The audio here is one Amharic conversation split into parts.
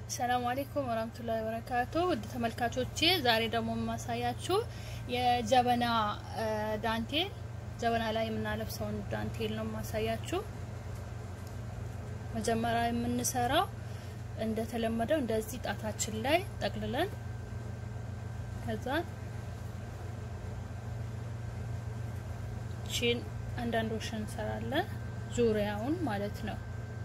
ሰላም አለይኩም ወራህመቱላሂ ወበረካቱ ውድ ተመልካቾቼ ዛሬ ደግሞ የማሳያችሁ የጀበና ዳንቴል ጀበና ላይ የምናለብሰውን ዳንቴል ነው የማሳያችሁ። መጀመሪያ የምንሰራው እንደተለመደው እንደዚህ ጣታችን ላይ ጠቅልለን ከዛ ቺን አንዳንዶሽ እንሰራለን ዙሪያውን ማለት ነው።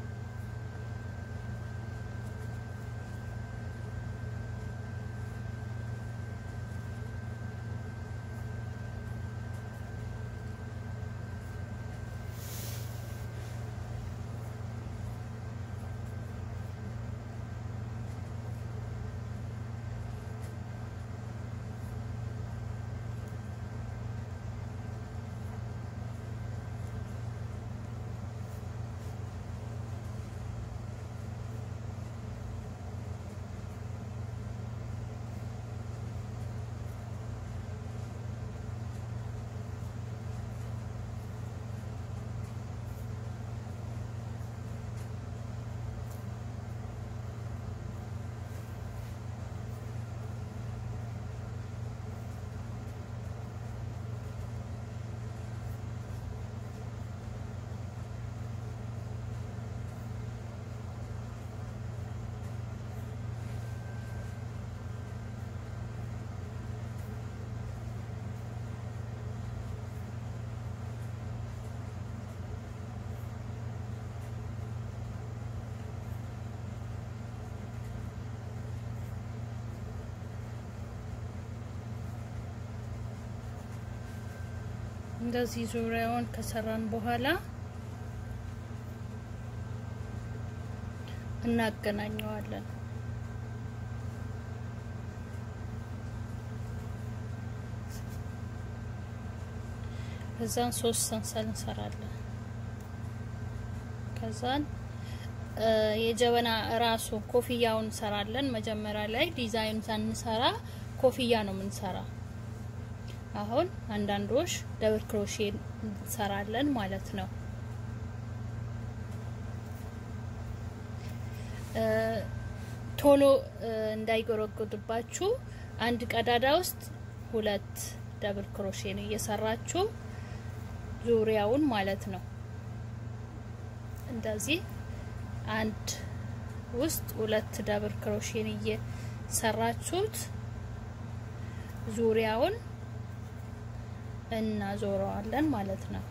እንደዚህ ዙሪያውን ከሰራን በኋላ እናገናኘዋለን። ከዛን ሶስት ሰንሰል እንሰራለን። ከዛን የጀበና ራሱ ኮፍያውን እንሰራለን። መጀመሪያ ላይ ዲዛይን ሳንሰራ ኮፍያ ነው የምንሰራ። አሁን አንዳንዶች ደብል ክሮሼ እንሰራለን ማለት ነው። ቶሎ እንዳይጎረጎድባችሁ አንድ ቀዳዳ ውስጥ ሁለት ደብል ክሮሼ ነው እየሰራችሁ ዙሪያውን ማለት ነው። እንደዚህ አንድ ውስጥ ሁለት ደብል ክሮሼን እየሰራችሁት ዙሪያውን እናዞረዋለን ማለት ነው።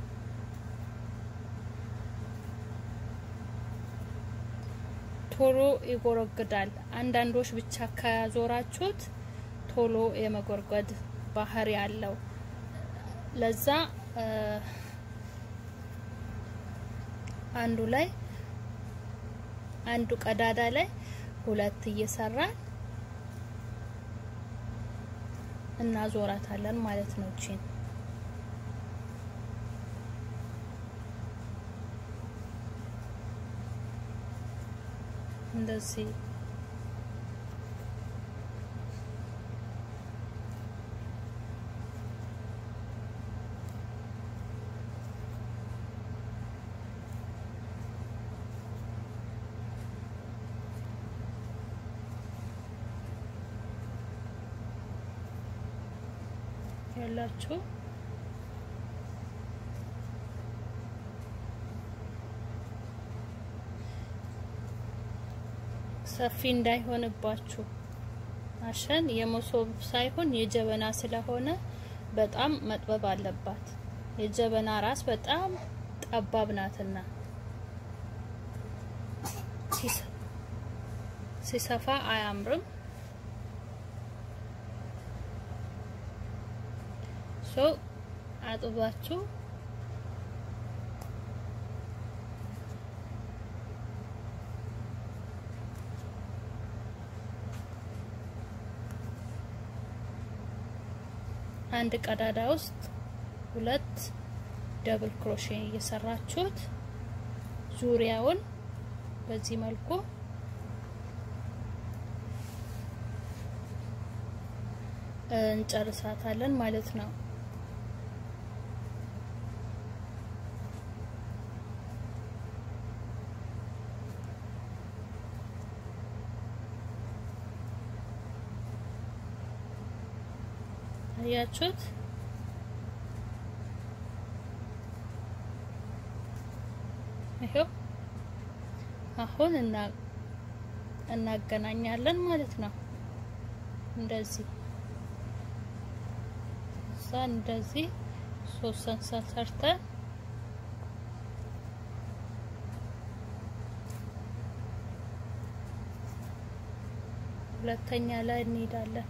ቶሎ ይጎረግዳል። አንዳንዶች ብቻ ከዞራችሁት ቶሎ የመጎርጎድ ባህሪ ያለው ለዛ አንዱ ላይ አንዱ ቀዳዳ ላይ ሁለት እየሰራን እናዞራታለን ማለት ነው። እቺን እንደዚህ ያላችሁ ሰፊ እንዳይሆንባችሁ አሸን የመሶብ ሳይሆን የጀበና ስለሆነ በጣም መጥበብ አለባት። የጀበና ራስ በጣም ጠባብ ናትና ሲሰፋ አያምርም። ሶ አጥባችሁ አንድ ቀዳዳ ውስጥ ሁለት ደብል ክሮሼ እየሰራችሁት ዙሪያውን በዚህ መልኩ እንጨርሳታለን ማለት ነው። አያችሁት? ይሄው አሁን እና እናገናኛለን ማለት ነው። እንደዚህ እዛ እንደዚህ ሶስት ሰንሰል ሰርተን ሁለተኛ ላይ እንሄዳለን።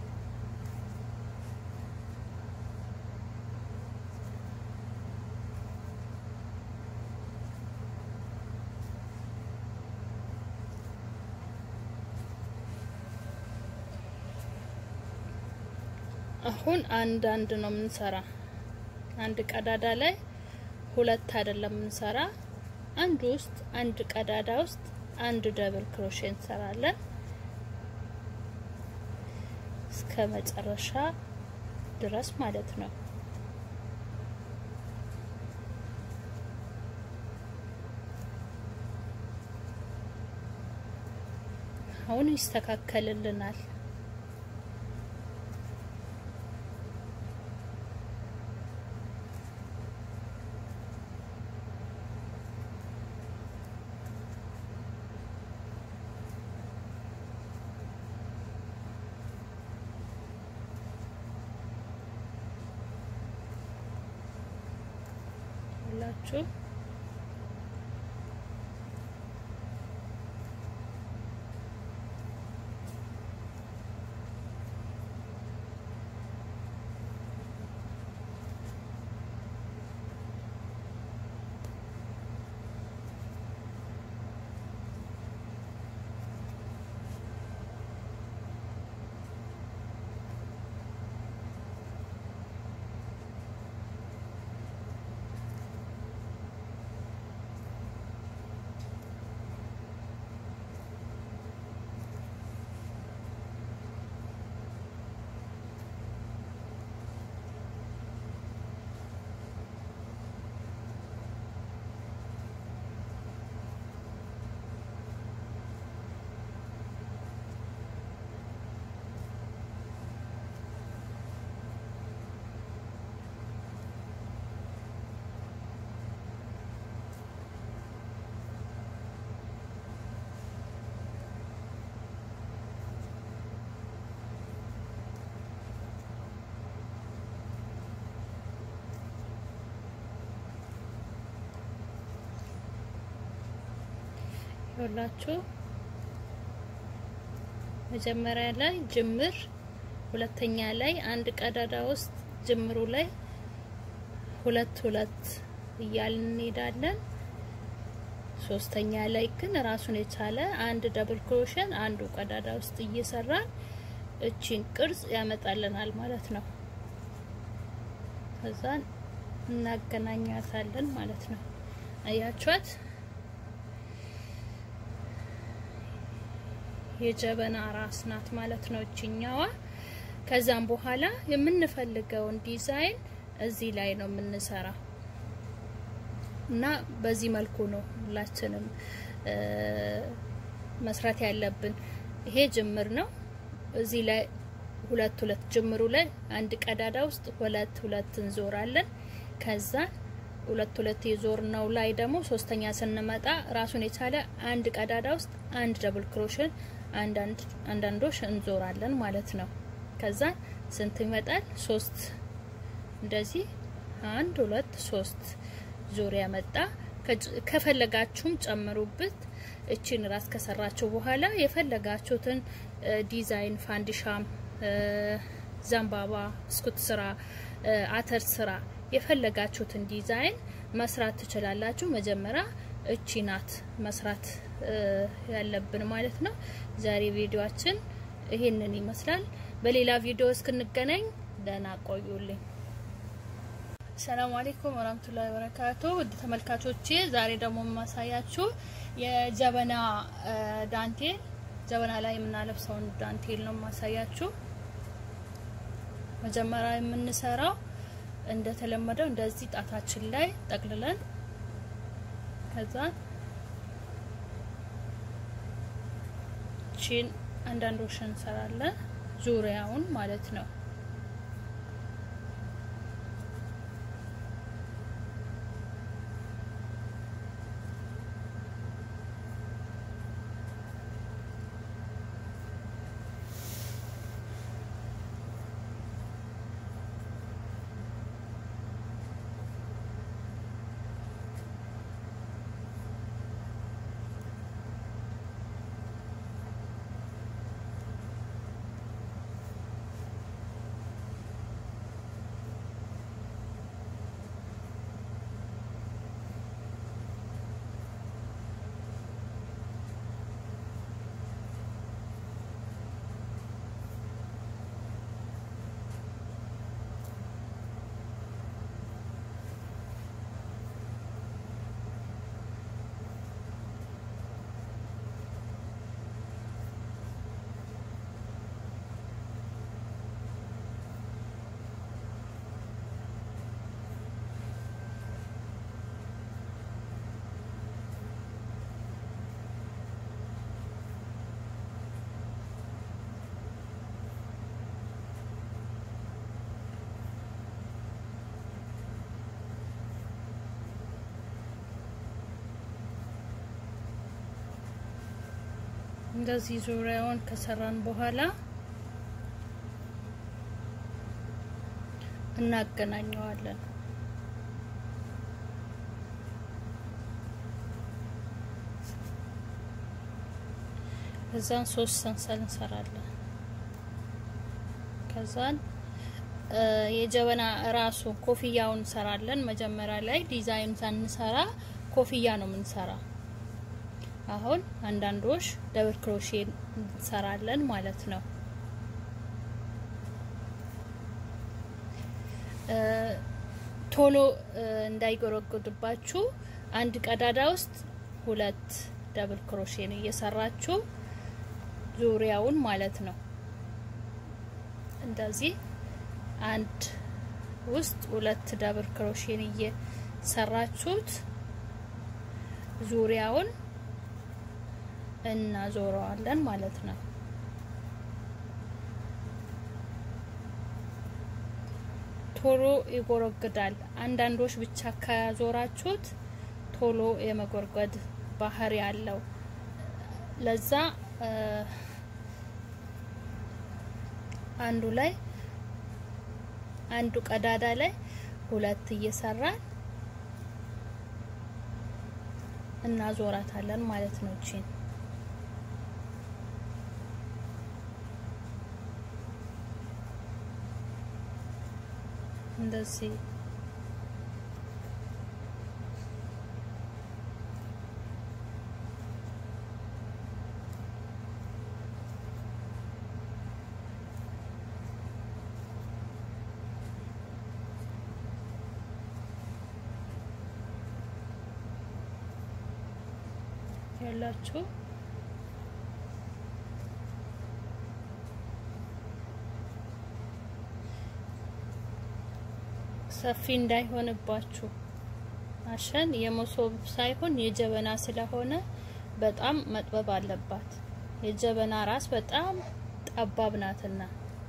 አሁን አንድ አንድ ነው የምንሰራ። አንድ ቀዳዳ ላይ ሁለት አይደለም የምንሰራ። አንድ ውስጥ አንድ ቀዳዳ ውስጥ አንድ ደብል ክሮሼ እንሰራለን እስከ መጨረሻ ድረስ ማለት ነው። አሁን ይስተካከልልናል። ሁላችሁ ይኸውላችሁ መጀመሪያ ላይ ጅምር፣ ሁለተኛ ላይ አንድ ቀዳዳ ውስጥ ጅምሩ ላይ ሁለት ሁለት እያልን እንሄዳለን። ሶስተኛ ላይ ግን ራሱን የቻለ አንድ ደብል ክሮሸን አንዱ ቀዳዳ ውስጥ እየሰራን እቺን ቅርጽ ያመጣልናል ማለት ነው። ከዛን እናገናኛታለን ማለት ነው። አያችኋት? የጀበና ራስ ናት ማለት ነው እችኛዋ። ከዛም በኋላ የምንፈልገውን ዲዛይን እዚህ ላይ ነው የምንሰራው እና በዚህ መልኩ ነው ሁላችንም መስራት ያለብን። ይሄ ጅምር ነው። እዚህ ላይ ሁለት ሁለት ጅምሩ ላይ አንድ ቀዳዳ ውስጥ ሁለት ሁለት እንዞራለን። ከዛ ሁለት ሁለት የዞር ነው ላይ ደግሞ ሶስተኛ ስንመጣ ራሱን የቻለ አንድ ቀዳዳ ውስጥ አንድ ደብል ክሮሽን አንዳንዶች እንዞራለን ማለት ነው። ከዛ ስንት ይመጣል? ሶስት እንደዚህ አንድ ሁለት ሶስት ዙሪያ መጣ። ከፈለጋችሁም ጨምሩበት። እቺን ራስ ከሰራችሁ በኋላ የፈለጋችሁትን ዲዛይን ፋንዲሻም፣ ዘንባባ፣ ስኩት ስራ፣ አተር ስራ የፈለጋችሁትን ዲዛይን መስራት ትችላላችሁ። መጀመሪያ እቺ ናት መስራት ያለብን ማለት ነው። ዛሬ ቪዲዮአችን ይሄንን ይመስላል። በሌላ ቪዲዮ እስክንገናኝ ደህና ቆዩልኝ። ሰላም አለይኩም ወራህመቱላሂ ወበረካቱ። ውድ ተመልካቾቼ ዛሬ ደግሞ የማሳያችሁ የጀበና ዳንቴል ጀበና ላይ የምናለብሰውን ዳንቴል ነው የማሳያችሁ። መጀመሪያ የምንሰራው እንደተለመደው እንደዚህ ጣታችን ላይ ጠቅልለን ከዛ ቺን አንዳንዶች እንሰራለን ዙሪያውን ማለት ነው። እንደዚህ ዙሪያውን ከሰራን በኋላ እናገናኘዋለን። ከዛን ሶስት ሰንሰል እንሰራለን። ከዛን የጀበና ራሱ ኮፍያውን እንሰራለን። መጀመሪያ ላይ ዲዛይን ሳንሰራ ኮፍያ ነው የምንሰራ። አሁን አንዳንዶች ደብል ክሮሼ እንሰራለን ማለት ነው። ቶሎ እንዳይጎረጎድባችሁ አንድ ቀዳዳ ውስጥ ሁለት ደብል ክሮሼን እየሰራችሁ ዙሪያውን ማለት ነው። እንደዚህ አንድ ውስጥ ሁለት ደብል ክሮሼን እየሰራችሁት ዙሪያውን እናዞረዋለን ማለት ነው። ቶሎ ይጎረግዳል። አንዳንዶች ብቻ ከዞራችሁት ቶሎ የመጎርጎድ ባህሪ ያለው ለዛ አንዱ ላይ አንዱ ቀዳዳ ላይ ሁለት እየሰራን እናዞራታለን ማለት ነው። እቺን እንደዚህ ያላችሁ ሰፊ እንዳይሆንባችሁ አሸን የመሶብ ሳይሆን የጀበና ስለሆነ በጣም መጥበብ አለባት። የጀበና ራስ በጣም ጠባብ ናትና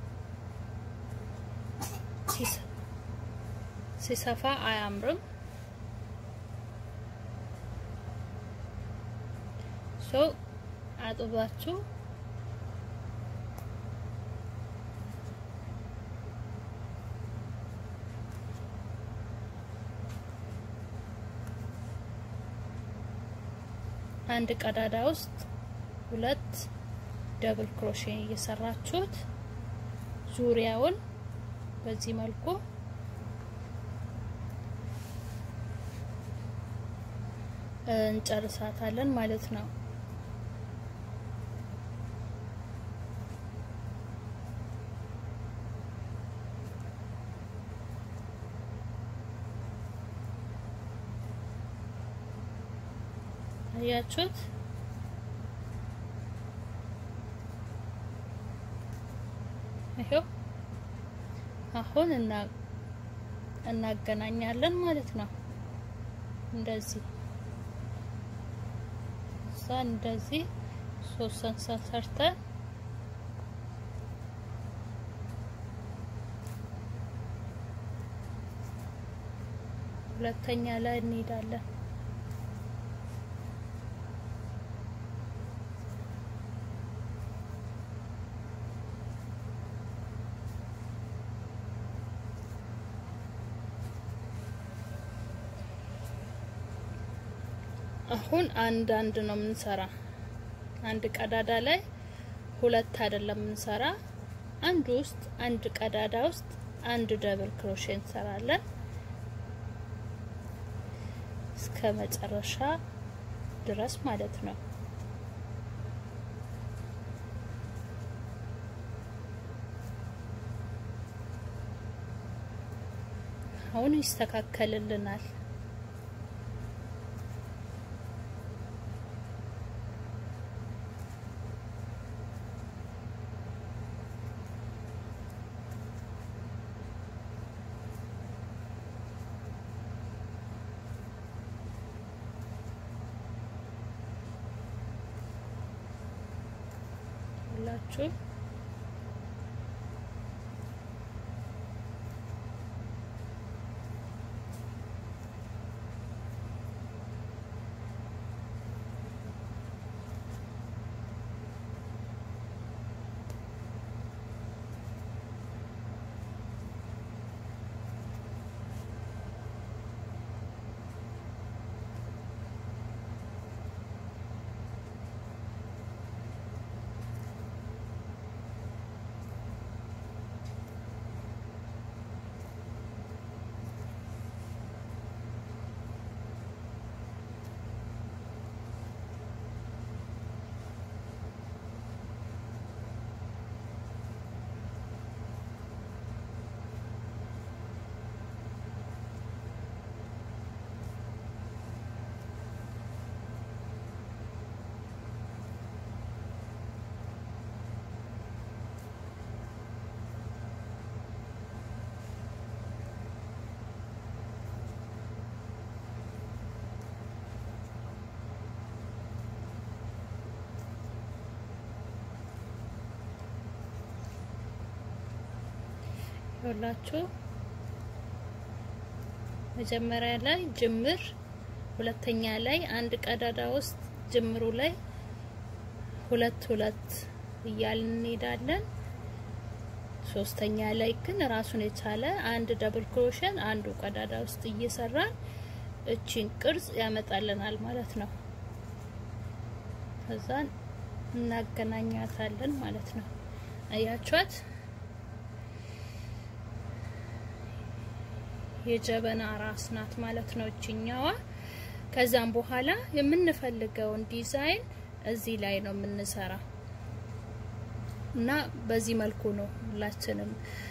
ሲሰፋ አያምርም። ሶ አጥባችሁ አንድ ቀዳዳ ውስጥ ሁለት ደብል ክሮሼ እየሰራችሁት ዙሪያውን በዚህ መልኩ እንጨርሳታለን ማለት ነው። አያችሁት? ይሄው አሁን እና እናገናኛለን ማለት ነው። እንደዚህ እዛ እንደዚህ ሶስት ሰንሰል ሰርተን ሁለተኛ ላይ እንሄዳለን። አሁን አንድ አንድ ነው የምንሰራ። አንድ ቀዳዳ ላይ ሁለት አይደለም የምንሰራ። አንድ ውስጥ አንድ ቀዳዳ ውስጥ አንድ ደብል ክሮሼ እንሰራለን እስከ መጨረሻ ድረስ ማለት ነው። አሁን ይስተካከልልናል። ሁላችሁ ሁላችሁ መጀመሪያ ላይ ጅምር፣ ሁለተኛ ላይ አንድ ቀዳዳ ውስጥ ጅምሩ ላይ ሁለት ሁለት እያልን እንሄዳለን። ሶስተኛ ላይ ግን ራሱን የቻለ አንድ ደብል ክሮሸን አንዱ ቀዳዳ ውስጥ እየሰራን እቺን ቅርጽ ያመጣልናል ማለት ነው። ከዛን እናገናኛታለን ማለት ነው። አያችኋት? የጀበና ራስ ናት ማለት ነው እችኛዋ። ከዛም በኋላ የምንፈልገውን ዲዛይን እዚህ ላይ ነው የምንሰራ እና በዚህ መልኩ ነው ሁላችንም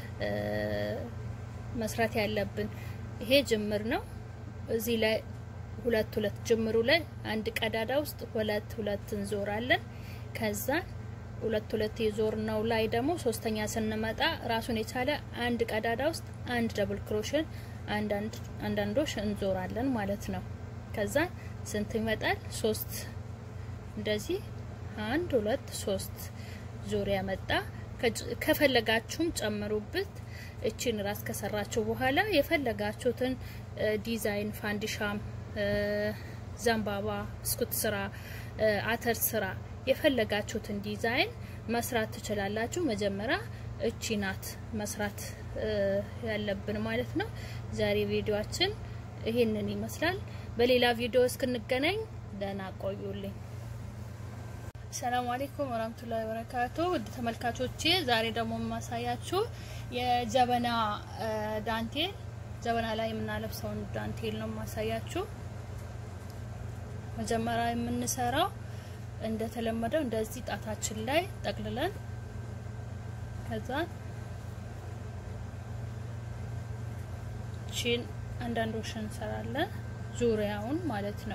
መስራት ያለብን። ይሄ ጅምር ነው። እዚህ ላይ ሁለት ሁለት ጅምሩ ላይ አንድ ቀዳዳ ውስጥ ሁለት ሁለት እንዞራለን። ከዛ ሁለት ሁለት የዞር ነው ላይ ደግሞ ሶስተኛ ስንመጣ ራሱን የቻለ አንድ ቀዳዳ ውስጥ አንድ ደብል ክሮሽን አንዳንዶች እንዞራለን ማለት ነው። ከዛ ስንት ይመጣል? ሶስት እንደዚህ አንድ ሁለት ሶስት ዙሪያ መጣ። ከፈለጋችሁም ጨምሩበት። እቺን ራስ ከሰራችሁ በኋላ የፈለጋችሁትን ዲዛይን ፋንዲሻም፣ ዘንባባ፣ ብስኩት ስራ፣ አተር ስራ የፈለጋችሁትን ዲዛይን መስራት ትችላላችሁ። መጀመሪያ እቺ ናት መስራት ያለብን ማለት ነው። ዛሬ ቪዲዮአችን ይሄንን ይመስላል። በሌላ ቪዲዮ እስክንገናኝ ደህና ቆዩልኝ። ሰላም አለይኩም ወራህመቱላሂ ወበረካቱ። ውድ ተመልካቾቼ ዛሬ ደግሞ የማሳያችሁ የጀበና ዳንቴል ጀበና ላይ የምናለብሰውን ዳንቴል ነው የማሳያችሁ። መጀመሪያ የምንሰራው እንደተለመደው እንደዚህ ጣታችን ላይ ጠቅልለን ከዛ ቺን አንዳንዶች እንሰራለን ዙሪያውን ማለት ነው።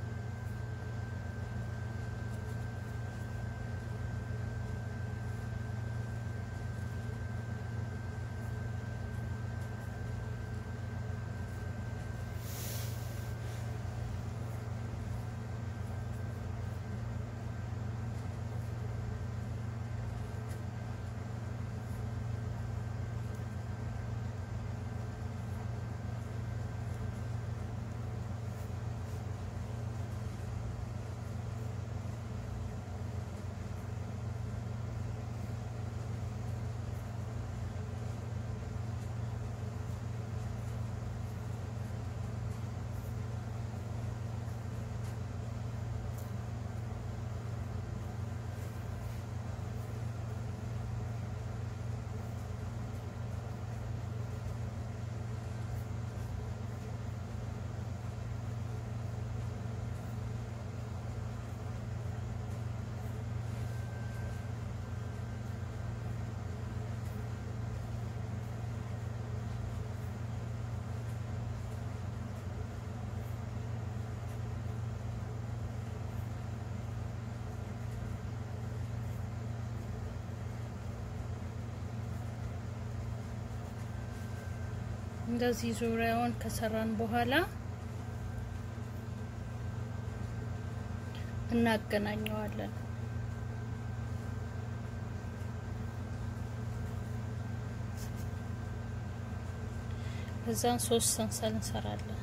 እንደዚህ ዙሪያውን ከሰራን በኋላ እናገናኘዋለን። ከዛን ሶስት ሰንሰል እንሰራለን።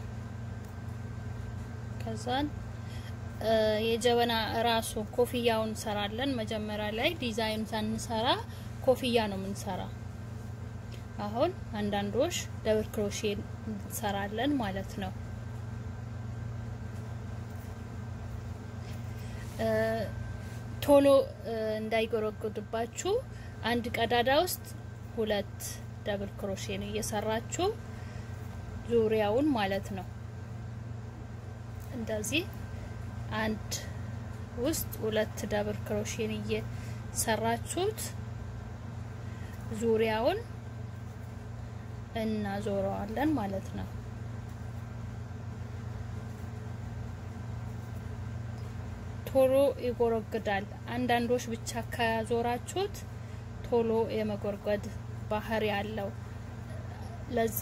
ከዛን የጀበና ራሱ ኮፍያውን እንሰራለን። መጀመሪያ ላይ ዲዛይን ሳንሰራ ኮፍያ ነው የምንሰራ። አሁን አንዳንዶች ደብል ክሮሼ እንሰራለን ማለት ነው። ቶሎ እንዳይጎረጎድባችሁ አንድ ቀዳዳ ውስጥ ሁለት ደብል ክሮሼን እየሰራችሁ ዙሪያውን ማለት ነው። እንደዚህ አንድ ውስጥ ሁለት ደብል ክሮሼን እየሰራችሁት ዙሪያውን እናዞረዋለን ማለት ነው። ቶሎ ይጎረግዳል። አንዳንዶች ብቻ ከዞራችሁት ቶሎ የመጎርጎድ ባህሪ ያለው ለዛ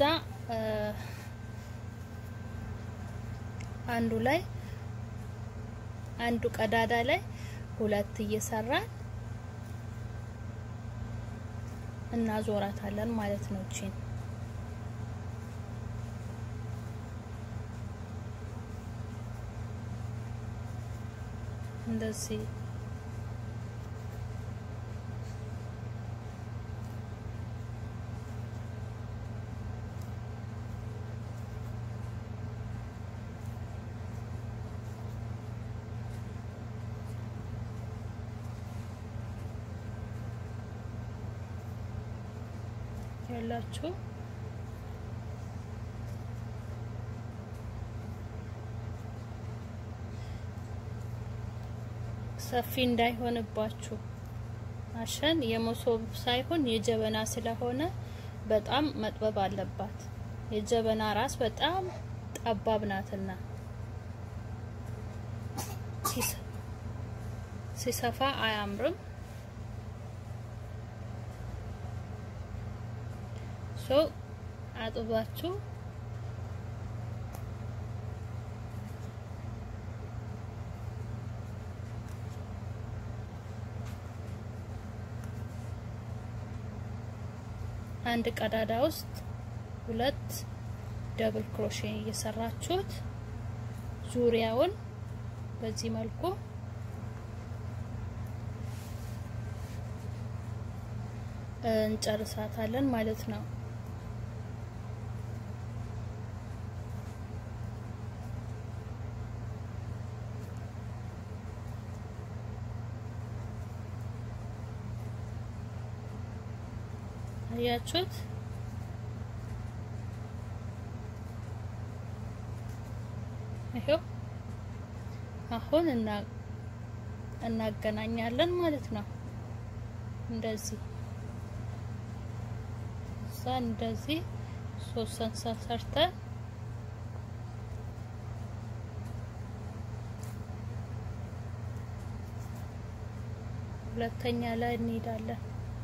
አንዱ ላይ አንዱ ቀዳዳ ላይ ሁለት እየሰራን እናዞራታለን ማለት ነው። እቺን እንደዚህ ያላችሁ ሰፊ እንዳይሆንባችሁ አሸን የመሶብ ሳይሆን የጀበና ስለሆነ በጣም መጥበብ አለባት። የጀበና ራስ በጣም ጠባብ ናትና ሲሰፋ አያምርም። ሶ አጥባችሁ አንድ ቀዳዳ ውስጥ ሁለት ደብል ክሮሼ እየሰራችሁት ዙሪያውን በዚህ መልኩ እንጨርሳታለን ማለት ነው። አያችሁት? ይሄው አሁን እና እናገናኛለን ማለት ነው። እንደዚህ እዛ እንደዚህ ሶስት ሰንሰል ሰርተን ሁለተኛ ላይ እንሄዳለን።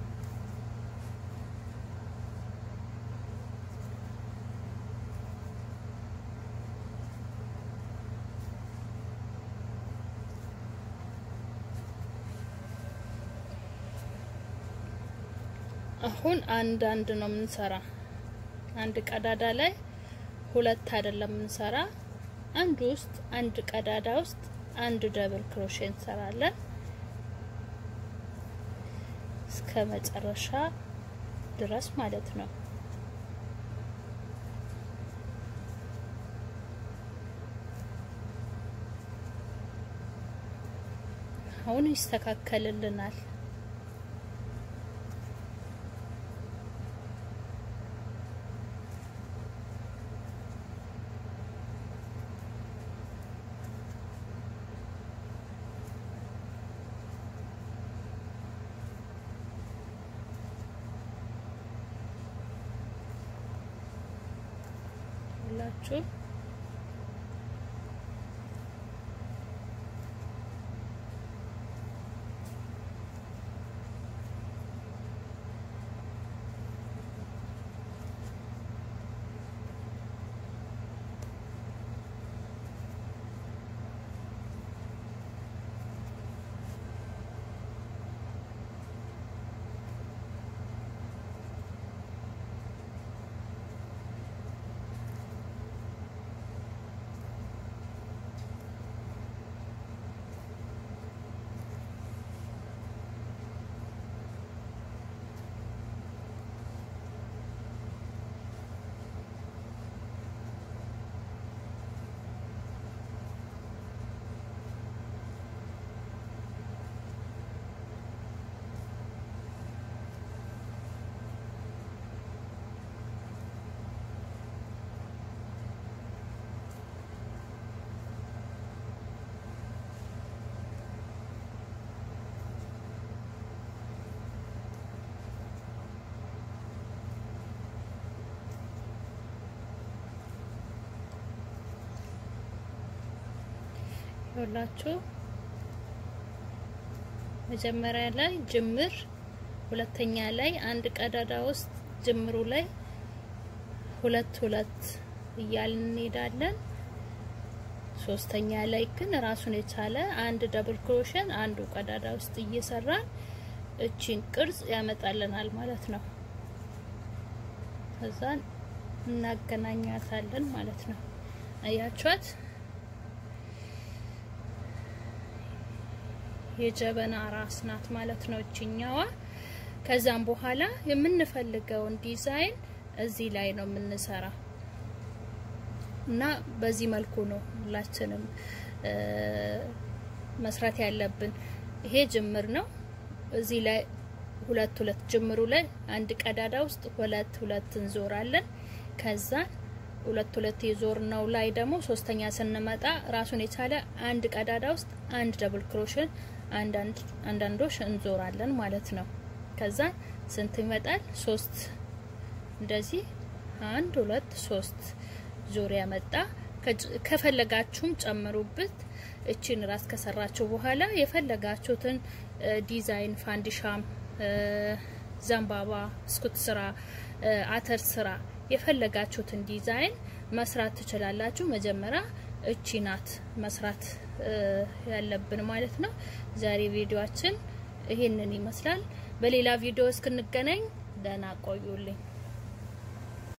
አሁን አንድ አንድ ነው የምንሰራ። አንድ ቀዳዳ ላይ ሁለት አይደለም የምንሰራ። አንድ ውስጥ አንድ ቀዳዳ ውስጥ አንድ ደብል ክሮሼ እንሰራለን እስከ መጨረሻ ድረስ ማለት ነው። አሁን ይስተካከልልናል። ሁላችሁ ይኸውላችሁ መጀመሪያ ላይ ጅምር፣ ሁለተኛ ላይ አንድ ቀዳዳ ውስጥ ጅምሩ ላይ ሁለት ሁለት እያልን እንሄዳለን። ሶስተኛ ላይ ግን ራሱን የቻለ አንድ ደብል ክሮሽን አንዱ ቀዳዳ ውስጥ እየሰራን እቺን ቅርጽ ያመጣልናል ማለት ነው። ከዛ እናገናኛታለን ማለት ነው። አያችኋት የጀበና ራስ ናት ማለት ነው እችኛዋ። ከዛም በኋላ የምንፈልገውን ዲዛይን እዚህ ላይ ነው የምንሰራ እና በዚህ መልኩ ነው ሁላችንም መስራት ያለብን። ይሄ ጅምር ነው። እዚህ ላይ ሁለት ሁለት ጅምሩ ላይ አንድ ቀዳዳ ውስጥ ሁለት ሁለት እንዞራለን። ከዛ ሁለት ሁለት የዞር ነው ላይ ደግሞ ሶስተኛ ስንመጣ ራሱን የቻለ አንድ ቀዳዳ ውስጥ አንድ ደብል ክሮሽን አንዳንዶች እንዞራለን ማለት ነው። ከዛ ስንት ይመጣል? ሶስት እንደዚህ አንድ ሁለት ሶስት ዙሪያ መጣ። ከፈለጋችሁም ጨምሩበት። እቺን ራስ ከሰራችሁ በኋላ የፈለጋችሁትን ዲዛይን ፋንዲሻም፣ ዘንባባ፣ ስኩት ስራ፣ አተር ስራ የፈለጋችሁትን ዲዛይን መስራት ትችላላችሁ። መጀመሪያ እቺ ናት መስራት ያለብን ማለት ነው። ዛሬ ቪዲዮአችን ይሄንን ይመስላል። በሌላ ቪዲዮ እስክንገናኝ ደህና ቆዩልኝ።